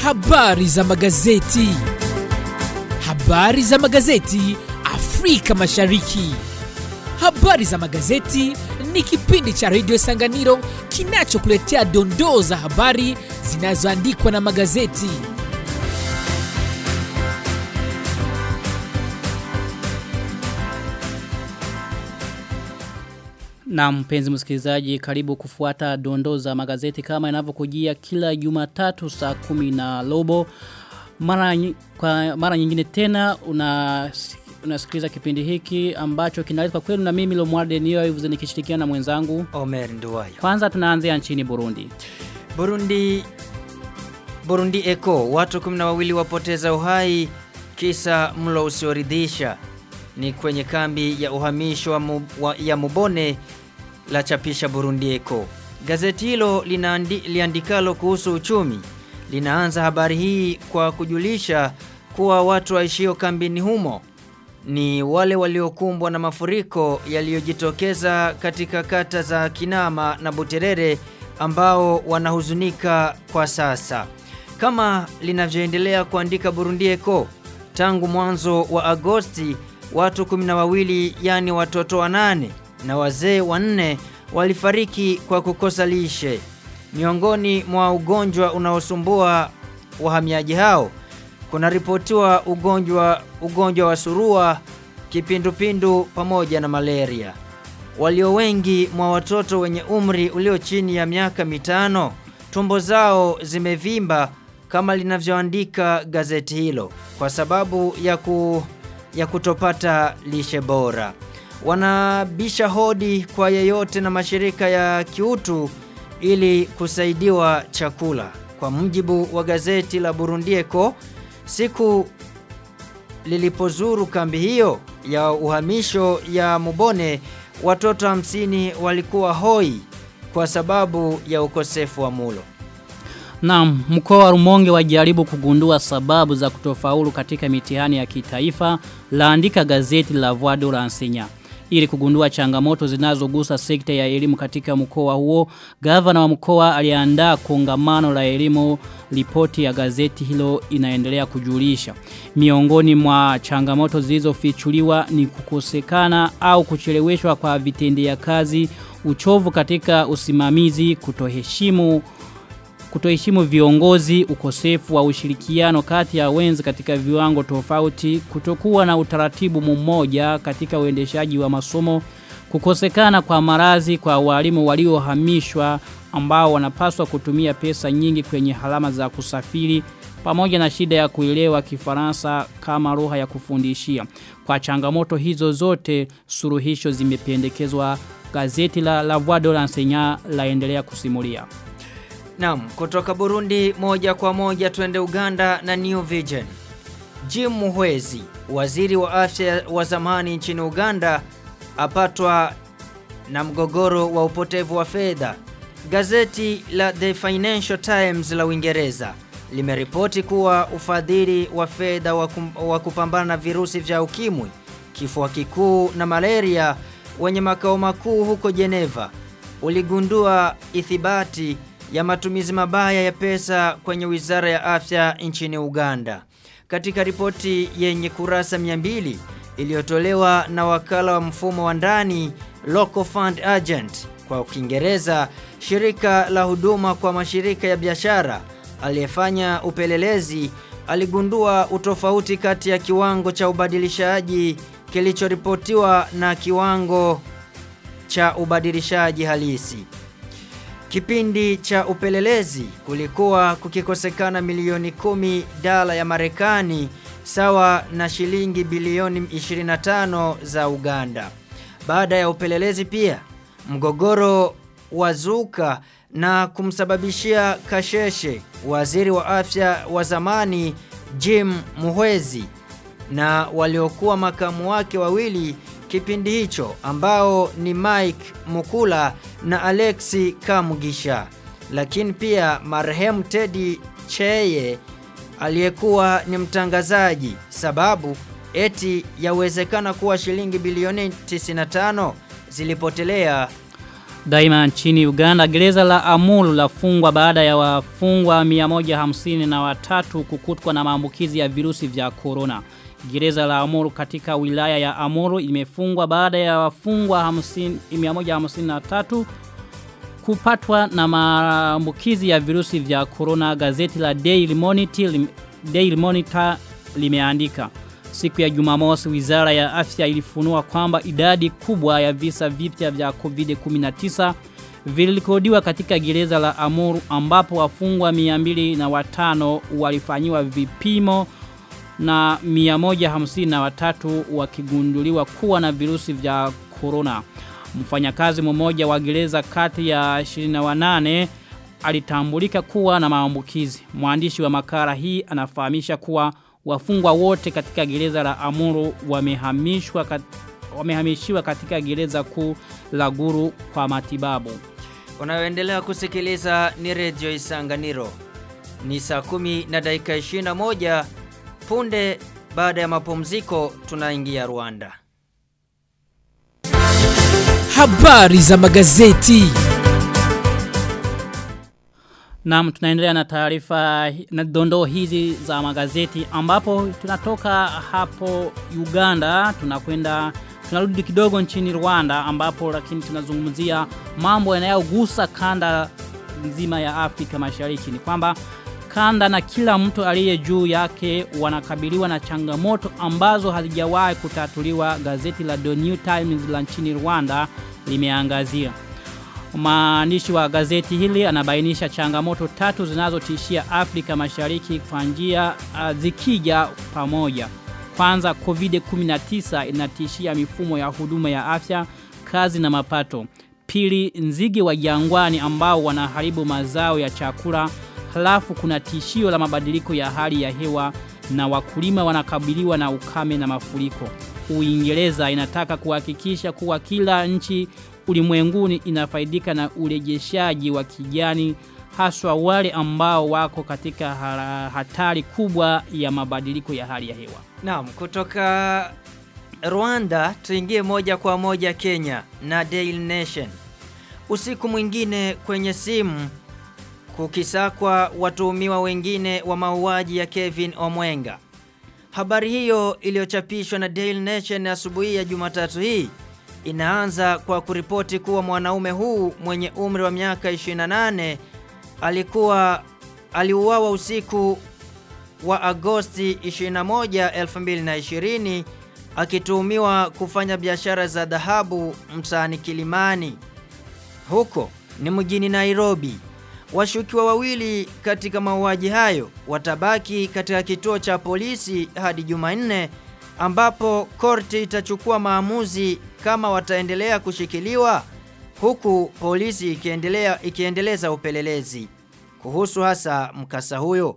Habari za magazeti. Habari za magazeti Afrika Mashariki. Habari za magazeti ni kipindi cha redio Sanganiro kinachokuletea dondoo za habari zinazoandikwa na magazeti. Na mpenzi msikilizaji karibu kufuata dondoo za magazeti kama inavyokujia kila Jumatatu saa kumi na robo. Mara, nyi- kwa mara nyingine tena una unasikiliza kipindi hiki ambacho kinaletwa kwenu na mimi Lomwarde Niyo hivi nikishirikiana na mwenzangu. Omer Nduwayo. Kwanza tunaanzia nchini Burundi. Burundi Burundi Eco watu 12 wapoteza uhai kisa mlo usioridhisha ni kwenye kambi ya uhamisho wa, mu, wa, ya Mubone la chapisha Burundi Eco. Gazeti hilo linaandi, liandikalo kuhusu uchumi linaanza habari hii kwa kujulisha kuwa watu waishio kambini humo ni wale waliokumbwa na mafuriko yaliyojitokeza katika kata za Kinama na Buterere ambao wanahuzunika kwa sasa. Kama linavyoendelea kuandika Burundi Eco, tangu mwanzo wa Agosti watu 12 yani watoto wanane na wazee wanne walifariki kwa kukosa lishe. Miongoni mwa ugonjwa unaosumbua wahamiaji hao kuna ripotiwa ugonjwa ugonjwa wa surua, kipindupindu pamoja na malaria. Walio wengi mwa watoto wenye umri ulio chini ya miaka mitano, tumbo zao zimevimba kama linavyoandika gazeti hilo kwa sababu ya ku, ya kutopata lishe bora. Wanabisha hodi kwa yeyote na mashirika ya kiutu ili kusaidiwa chakula. Kwa mujibu wa gazeti la Burundi Eco, siku lilipozuru kambi hiyo ya uhamisho ya Mubone, watoto hamsini walikuwa hoi kwa sababu ya ukosefu wa mulo. Naam, mkoa wa Rumonge wajaribu kugundua sababu za kutofaulu katika mitihani ya kitaifa, laandika gazeti la Voix de l'Enseignant. Ili kugundua changamoto zinazogusa sekta ya elimu katika mkoa huo, gavana wa mkoa aliandaa kongamano la elimu, ripoti ya gazeti hilo inaendelea kujulisha. Miongoni mwa changamoto zilizofichuliwa ni kukosekana au kucheleweshwa kwa vitendea kazi, uchovu katika usimamizi, kutoheshimu kutoheshimu viongozi, ukosefu wa ushirikiano kati ya wenzi katika viwango tofauti, kutokuwa na utaratibu mmoja katika uendeshaji wa masomo, kukosekana kwa marazi kwa walimu waliohamishwa ambao wanapaswa kutumia pesa nyingi kwenye halama za kusafiri pamoja na shida ya kuelewa kifaransa kama lugha ya kufundishia. Kwa changamoto hizo zote, suruhisho zimependekezwa gazeti la La Voix de l'Enseignant laendelea kusimulia. Naam, kutoka Burundi moja kwa moja twende Uganda na New Vision. Jim Muhwezi, waziri wa afya wa zamani nchini Uganda, apatwa na mgogoro wa upotevu wa fedha. Gazeti la The Financial Times la Uingereza limeripoti kuwa ufadhili wa fedha wa, kum, wa kupambana na virusi vya ukimwi, kifua kikuu na malaria wenye makao makuu huko Geneva uligundua ithibati ya matumizi mabaya ya pesa kwenye wizara ya afya nchini Uganda. Katika ripoti yenye kurasa 200 iliyotolewa na wakala wa mfumo wa ndani Local Fund Agent kwa Kiingereza, shirika la huduma kwa mashirika ya biashara aliyefanya upelelezi aligundua utofauti kati ya kiwango cha ubadilishaji kilichoripotiwa na kiwango cha ubadilishaji halisi. Kipindi cha upelelezi kulikuwa kukikosekana milioni kumi dala ya Marekani sawa na shilingi bilioni 25 za Uganda. Baada ya upelelezi pia mgogoro wazuka na kumsababishia kasheshe waziri wa afya wa zamani Jim Muhwezi na waliokuwa makamu wake wawili kipindi hicho ambao ni Mike Mukula na Alexi Kamugisha. Lakini pia marehemu Teddy Cheye aliyekuwa ni mtangazaji sababu eti yawezekana kuwa shilingi bilioni 95 zilipotelea Daima nchini Uganda gereza la Amuru lafungwa baada ya wafungwa 150 na watatu kukutwa na maambukizi ya virusi vya corona. Gereza la Amuru katika wilaya ya Amuru imefungwa baada ya wafungwa 50 153 kupatwa na maambukizi ya virusi vya corona. Gazeti la Daily Monitor, Daily Monitor limeandika Siku ya Jumamosi wizara ya afya ilifunua kwamba idadi kubwa ya visa vipya vya COVID-19 vilikodiwa katika gereza la Amuru ambapo wafungwa 205 walifanyiwa vipimo na 153 wakigunduliwa kuwa na virusi vya corona. Mfanyakazi mmoja wa gereza kati ya 28 alitambulika kuwa na maambukizi. Mwandishi wa makala hii anafahamisha kuwa wafungwa wote katika gereza la Amuru wamehamishwa kat, wamehamishiwa katika gereza kuu la Guru kwa matibabu. Unayoendelea kusikiliza ni Radio Isanganiro. Ni saa kumi na dakika 21 punde baada ya mapumziko tunaingia Rwanda. Habari za magazeti. Naam tunaendelea na taarifa na dondoo hizi za magazeti ambapo tunatoka hapo Uganda tunakwenda tunarudi kidogo nchini Rwanda ambapo lakini tunazungumzia mambo yanayogusa kanda nzima ya Afrika Mashariki ni kwamba kanda na kila mtu aliye juu yake wanakabiliwa na changamoto ambazo hazijawahi kutatuliwa gazeti la The New Times la nchini Rwanda limeangazia Maandishi wa gazeti hili anabainisha changamoto tatu zinazotishia Afrika Mashariki kwa njia uh, zikija pamoja. Kwanza COVID-19 inatishia mifumo ya huduma ya afya, kazi na mapato. Pili nzige wa jangwani ambao wanaharibu mazao ya chakula. Halafu kuna tishio la mabadiliko ya hali ya hewa na wakulima wanakabiliwa na ukame na mafuriko. Uingereza inataka kuhakikisha kuwa kila nchi ulimwenguni inafaidika na urejeshaji wa kijani haswa wale ambao wako katika hatari kubwa ya mabadiliko ya hali ya hewa. Naam, kutoka Rwanda tuingie moja kwa moja Kenya na Daily Nation. Usiku mwingine kwenye simu kukisakwa watuhumiwa wengine wa mauaji ya Kevin Omwenga. Habari hiyo iliyochapishwa na Daily Nation asubuhi ya Jumatatu hii inaanza kwa kuripoti kuwa mwanaume huu mwenye umri wa miaka 28 alikuwa aliuawa usiku wa Agosti 21, 2020 akituhumiwa kufanya biashara za dhahabu mtaani Kilimani. Huko ni mjini Nairobi. Washukiwa wawili katika mauaji hayo watabaki katika kituo cha polisi hadi Jumanne ambapo korti itachukua maamuzi kama wataendelea kushikiliwa huku polisi ikiendelea ikiendeleza upelelezi kuhusu hasa mkasa huyo.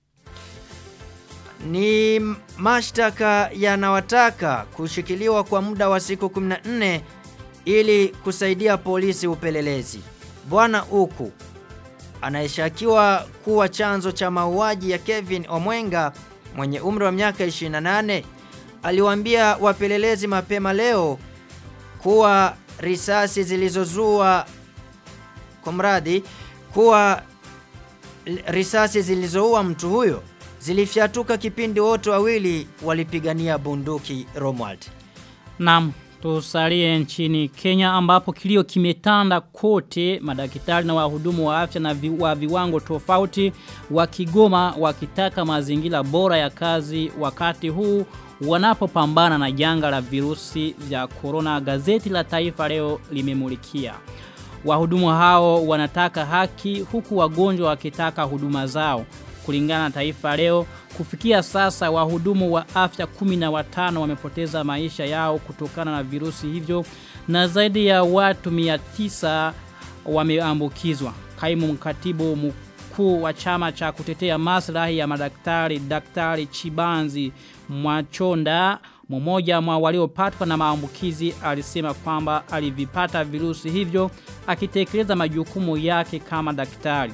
Ni mashtaka yanawataka kushikiliwa kwa muda wa siku 14 ili kusaidia polisi upelelezi. Bwana Uku anayeshakiwa kuwa chanzo cha mauaji ya Kevin Omwenga mwenye umri wa miaka 28 aliwaambia wapelelezi mapema leo kuwa risasi zilizozua kumradi kuwa risasi zilizoua mtu huyo zilifyatuka kipindi wote wawili walipigania bunduki Romwald. Naam, tusalie nchini Kenya ambapo kilio kimetanda kote madaktari na wahudumu wa afya na vi, wa viwango tofauti wa Kigoma wakitaka mazingira bora ya kazi wakati huu wanapopambana na janga la virusi vya corona gazeti la taifa leo limemulikia. Wahudumu hao wanataka haki huku wagonjwa wakitaka huduma zao. Kulingana na taifa leo, kufikia sasa wahudumu wa afya kumi na watano wamepoteza maisha yao kutokana na virusi hivyo na zaidi ya watu mia tisa wameambukizwa. Kaimu mkatibu mkuu wa chama cha kutetea maslahi ya madaktari Daktari Chibanzi Mwachonda mmoja mwa waliopatwa na maambukizi alisema kwamba alivipata virusi hivyo akitekeleza majukumu yake kama daktari.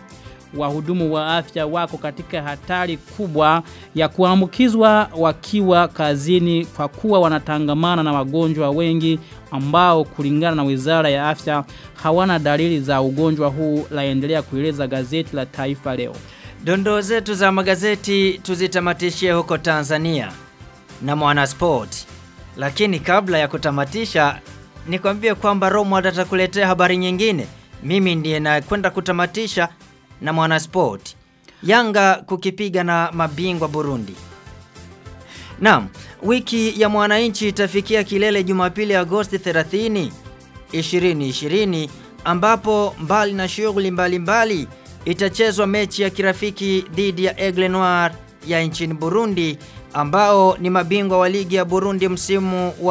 wahudumu wa afya wako katika hatari kubwa ya kuambukizwa wakiwa kazini kwa kuwa wanatangamana na wagonjwa wengi ambao kulingana na Wizara ya Afya hawana dalili za ugonjwa huu laendelea kueleza gazeti la Taifa leo. Dondoo zetu za magazeti tuzitamatishie huko Tanzania na Mwanasport. Lakini kabla ya kutamatisha nikwambie kwamba Romwald atakuletea habari nyingine. Mimi ndiye nakwenda kutamatisha na Mwanasport. Yanga kukipiga na mabingwa Burundi. Naam, wiki ya mwananchi itafikia kilele Jumapili Agosti 30, 2020 ambapo mbali na shughuli mbalimbali itachezwa mechi ya kirafiki dhidi ya Aigle Noir ya nchini Burundi ambao ni mabingwa wa ligi ya Burundi msimu wa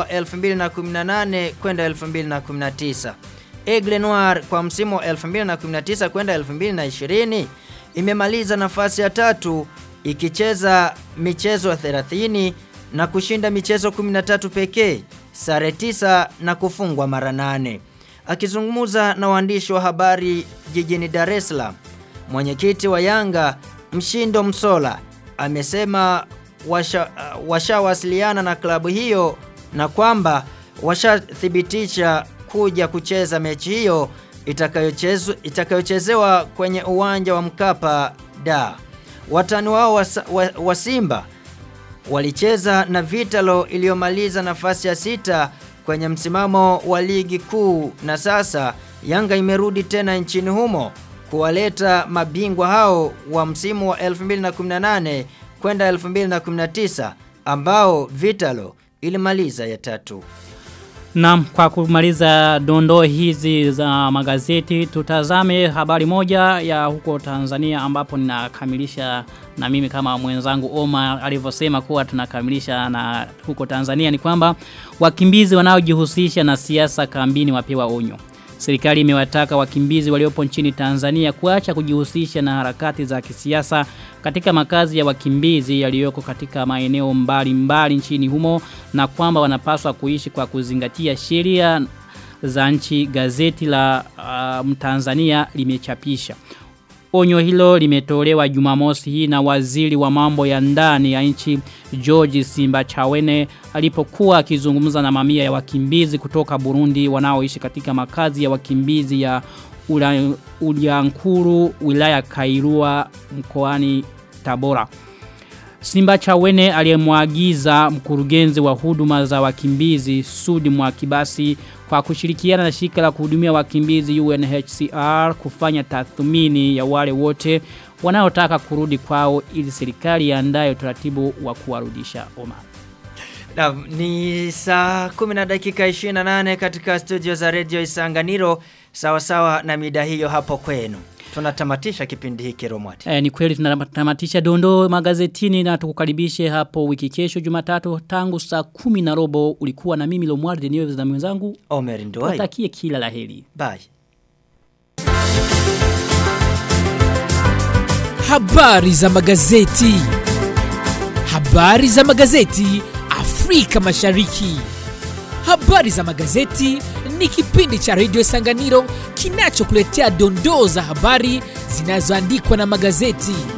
2018 kwenda 2019. Aigle Noir kwa msimu wa 2019 kwenda 2020 imemaliza nafasi ya tatu ikicheza michezo 30 na kushinda michezo 13 pekee, sare 9 na kufungwa mara 8. Akizungumza na waandishi wa habari jijini Dar es Salaam, mwenyekiti wa Yanga Mshindo Msola amesema washawasiliana washa na klabu hiyo na kwamba washathibitisha kuja kucheza mechi hiyo itakayochezewa itakayochezewa kwenye uwanja wa Mkapa da. Watani wao wa, wa, wa Simba walicheza na Vitalo iliyomaliza nafasi ya sita kwenye msimamo wa ligi kuu na sasa Yanga imerudi tena nchini humo kuwaleta mabingwa hao wa msimu wa 2018 kwenda 2019 ambao Vitalo ilimaliza ya tatu. Na kwa kumaliza dondoo hizi za magazeti tutazame habari moja ya huko Tanzania ambapo ninakamilisha na mimi kama mwenzangu Oma alivyosema kuwa tunakamilisha na huko Tanzania ni kwamba wakimbizi wanaojihusisha na siasa kambini wapewa onyo. Serikali imewataka wakimbizi waliopo nchini Tanzania kuacha kujihusisha na harakati za kisiasa katika makazi ya wakimbizi yaliyoko katika maeneo mbali mbali nchini humo na kwamba wanapaswa kuishi kwa kuzingatia sheria za nchi gazeti la uh, Mtanzania limechapisha. Onyo hilo limetolewa Jumamosi hii na waziri wa mambo ya ndani ya nchi George Simba Chawene alipokuwa akizungumza na mamia ya wakimbizi kutoka Burundi wanaoishi katika makazi ya wakimbizi ya Ulyankuru wilaya Kairua mkoani Tabora. Simba Chawene aliyemwagiza mkurugenzi wa huduma za wakimbizi Sudi Mwakibasi kwa kushirikiana na shirika la kuhudumia wakimbizi UNHCR kufanya tathmini ya wale wote wanaotaka kurudi kwao ili serikali iandae utaratibu wa kuwarudisha Oma. Na, ni saa 10 na dakika 28 katika studio za Radio Isanganiro sawa sawa na mida hiyo hapo kwenu. Tunatamatisha kipindi hiki Romwati. E, ni kweli tunatamatisha dondo magazetini na tukukaribishe hapo wiki kesho Jumatatu tangu saa kumi na robo ulikuwa na mimi Lomwardi niwe na mwenzangu Omer Ndoai. Watakie kila laheri. Bye. Habari za magazeti. Habari za magazeti Afrika Mashariki. Habari za magazeti ni kipindi cha Radio Sanganiro kinachokuletea dondoo za habari zinazoandikwa na magazeti.